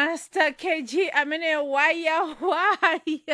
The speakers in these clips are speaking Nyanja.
master kg amene waya waya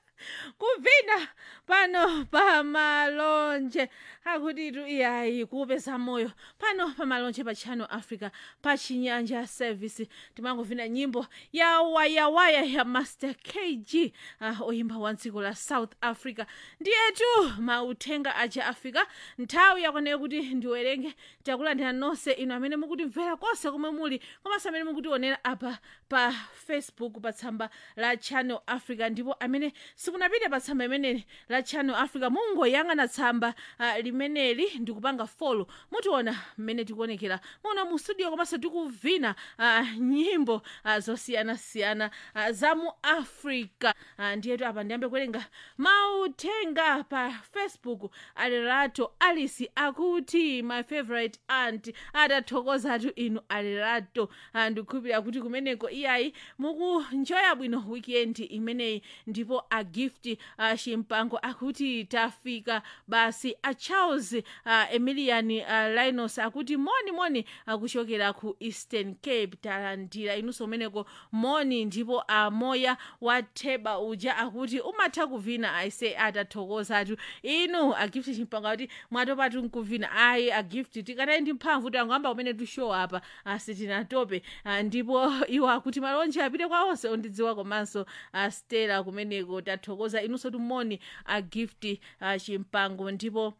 kuvina pano pa malonje akutitu iyayi kuupeza moyo pano pa malonje pa channel africa pa chinyanja service timanguvina nyimbo ya wayawaya ya master kg uh, oyimba wa dziko la south africa ndiyetu mauthenga aja afika nthawi yakwaneyo kuti ndiwerenge takulandira nonse inu amene mukutimvera konse komwe muli komanso amene mukutionera apa pa facebook pa tsamba la channel africa ndipo amene sikunapite pa tsamba imeneli la channel africa mungoyang'ana tsamba uh, limeneli ndikupanga folo mutiona mmene tikuonekera muno mu studio komanso tikuvina uh, nyimbo uh, zosiyanasiyana uh, za mu africa uh, ndiyetu apa ndiyambe kuwerenga mauthenga pa facebook alerato alice akuti my favorite aunt atathokozatu inu alerato uh, ndikukhulupirira kuti kumeneko iyayi mukunjoya bwino weekend imeneyi ndipo a gift uh, chimpango akuti tafika basi a charles uh, emilian uh, linos akuti moni moni akuchokera ku eastern cape talandira inunso kumeneko moni ndipo amoya wa theba uja akuti umatha kuvina aise atathokozatu inu agift chimpango akuti mwatopatu nkuvina ayi agift tikanayi ndi mphamvu tangoyamba kumene tushow apa asitinatope uh, ndipo iwo akuti malonje apite kwa onse ondidziwa komanso uh, stela kumeneko tathokoza inunso tumoni a gift uh, chimpango ndipo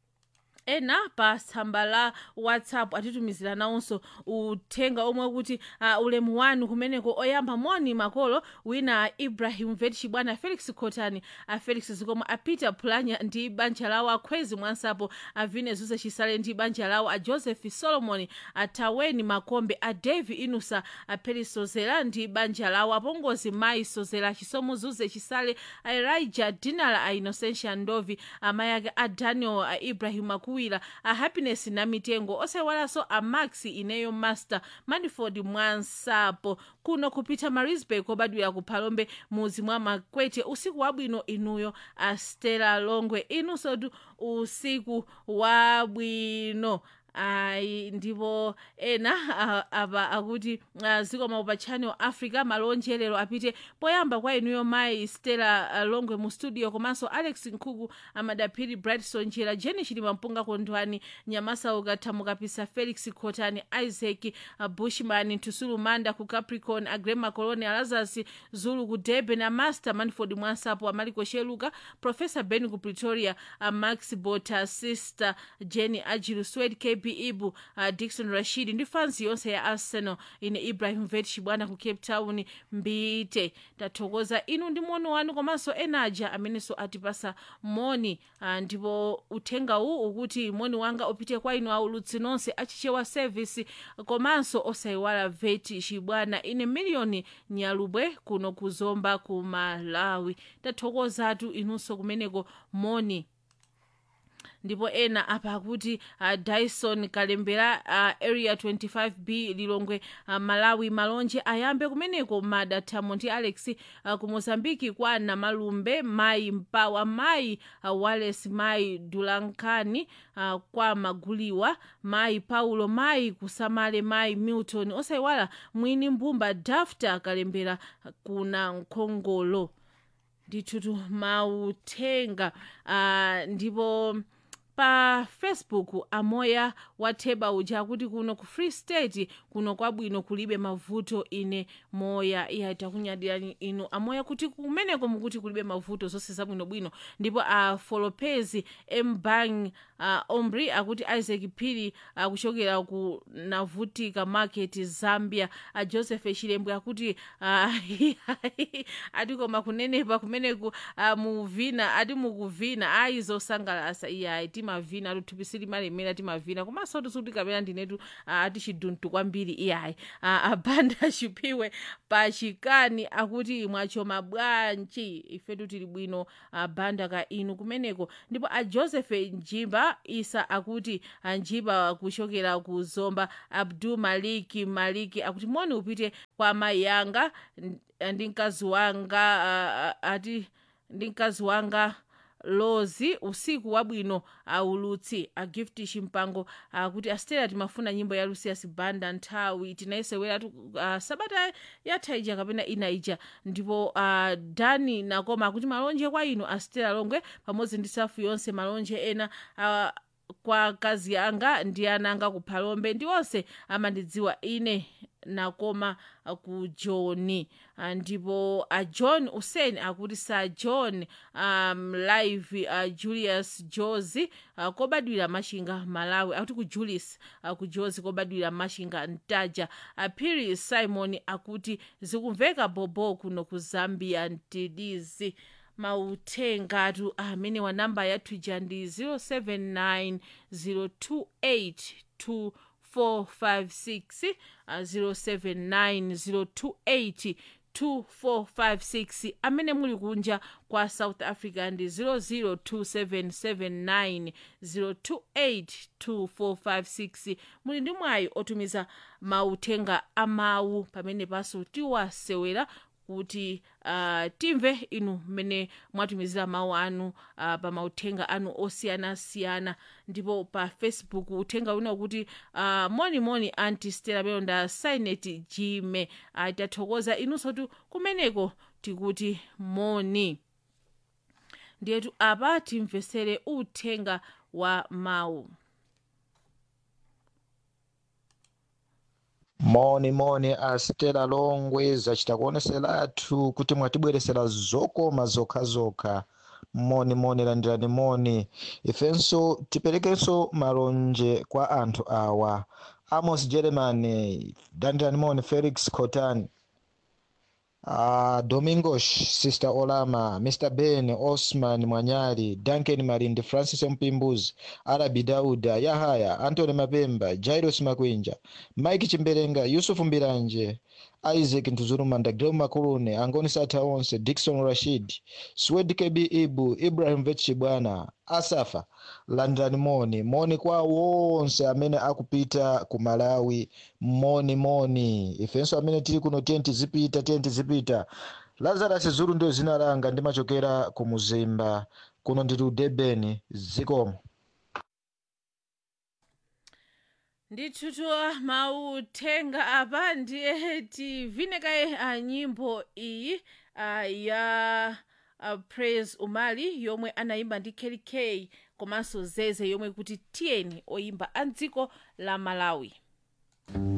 ena pa tsamba la whatsapp atitumizira nawonso uthenga omwe kuti uh, ulemu wanu kumeneko oyamba moni makolo wina a ibrahim vetchi bwana felix khotani a felix zikomo a peter pulanya ndi banja lawo akhwezi mwansapo a vine zuze chisale ndi banja lawo a joseph solomon a taweni makombe a davi inusa a peri sozera ndi banja lawo apongozi mayi sozera chisomo zuze chisale a elijah dinala a innocentia ndovi amayi ake a daniel a ibrahim akuwira a happiness na mitengo osayiwalanso a max ineyo master maniford mwansapo kuno kupita marisburg kobadwira ku phalombe muzi mwa makwete usiku wabwino inuyo a stella longwe inunsotu usiku wabwino ayi ndipo ena uh, apa akuti uh, zikomo pa channel africa malonje lero apite poyamba kwa inuyo mayi stella uh, longwe mu studio komanso alex nkhuku amadaphiri brightson njera jeni chilima mpunga kondwani nyamasa ukathamukapisa felix khotani isaac uh, bushman ntusulu manda ku capricorn agrema coloni lazarus zulu ku durban amaster manford mwansapo amaliko sheluka professor ben ku pretoria uh, max bota sister jenny ajilu swed kb ibu uh, dikson rashid ndi fansi yonse ya arsenal ine ibrahim vetch bwana ku cape town mbite tathokoza inu ndi moni wanu komanso enaja amenenso atipasa moni uh, ndipo uthenga uwu ukuti moni wanga upite kwa inu aulutsi nonse achichewa service komanso osayiwala veti chibwana ine miliyoni nyalubwe kuno kuzomba ku malawi tathokozatu inunso kumeneko moni ndipo ena apa akuti uh, dyson kalembera uh, area 25b lilongwe uh, malawi malonje ayambe kumeneko mada thamo ndi alex uh, ku mozambiki kwa namalumbe mayi mpawa mayi uh, wales mayi dulankani uh, kwa maguliwa mayi paulo mayi kusamale mayi milton osayiwala mwini mbumba dafta kalembera kuna nkhongolo ndithutu mauthenga uh, ndipo pa facebook amoya watheba uja akuti kuno ku free state kuno kwabwino kulibe mavuto ine moya iya takunyadirani inu amoya kuti kumeneko mukuti kulibe mavuto zonse zabwinobwino ndipo a folopezi mbang uh, omri akuti isaac phiri akuchokera uh, ku navutika market zambia uh, joseph chilembwe akuti uh, ati koma kunenepa kumeneku uh, muvina ati mukuvina ayi zosangalasa iyayi timavina tuthupi limalemera timavina komanso tisuti kapena ndinetu ati chiduntu kwambiri iyayi abanda chipiwe pachikani akuti mwachoma bwanji ifetu tili bwino abanda ka inu kumeneko ndipo a joseph njimba isa akuti njimba kuchokera ku zomba abdul maliki maliki akuti moni upite kwa amayi yanga ndi mkazi wanga ati ndi mkazi wanga lozi usiku wabwino aulutsi a gift chimpango akuti astera timafuna nyimbo ya lucius banda nthawi tinayiseweratu uh, sabata yatha ija kapena ina ija ndipo uh, dani nakoma akuti malonje kwa inu astera longwe pamodzi ndi safu yonse malonje ena uh, kwa kazi anga ndi ana anga ku phalombe ndi onse amandidziwa ine nakoma ku john Ah, ndipo a john usen akuti sa john um, live uh, julius josi uh, kobadwira machinga malawi akuti ku julius uh, ku josi kobadwira machinga ntaja uh, piri simon akuti zikumveka bobo kuno ku zambia mtidizi mautengatu amene wa namba yathu ija ndi 079 028 2456 uh, 079 028 2456 amene muli kunja kwa south africa ndi 002779028 2456 muli ndi mwayi otumiza mauthenga amawu pamene paso tiwasewera kuti uh, timve inu mmene mwatumizira mawu anu uh, pa mauthenga anu osiyanasiyana ndipo pa facebook uthenga wina ukuti uh, monimoni anti stela melonda sinet jime uh, tathokoza inunso tu kumeneko tikuti moni ndiyetu apa timvesere uthenga wa mawu moni moni astela longwe zachita kuoneseratu kuti mwatibweresera zokoma zokhazokha moni moni landirani moni ifenso tiperekenso malonje kwa anthu awa amos german landirani moni felix cotan Uh, domingos sister olama mr ben osman mwanyali duncan malindi francis mpimbuzi arabi dauda yahaya antony mapemba jairos makwinja mike chimberenga yusufu mbiranje isaac ntuzulumanda greu makulune angoni satha onse dikson rashid swed kb ibu ibrahim vetchibwana asafa landirani moni moni kwa wonse amene akupita ku malawi moni moni ifenso amene tili kuno tiye tizipita tiye tizipita lazarus zulu ndio zina langa ndimachokera ku muzimba kuno ndili ku durban zikomo ndithuthwa mauthenga apa ndiye tivinekaye a nyimbo iyi uh, ya uh, praise umali yomwe anayimba ndi kk komanso zeze yomwe kuti tiyeni oyimba a dziko la malawi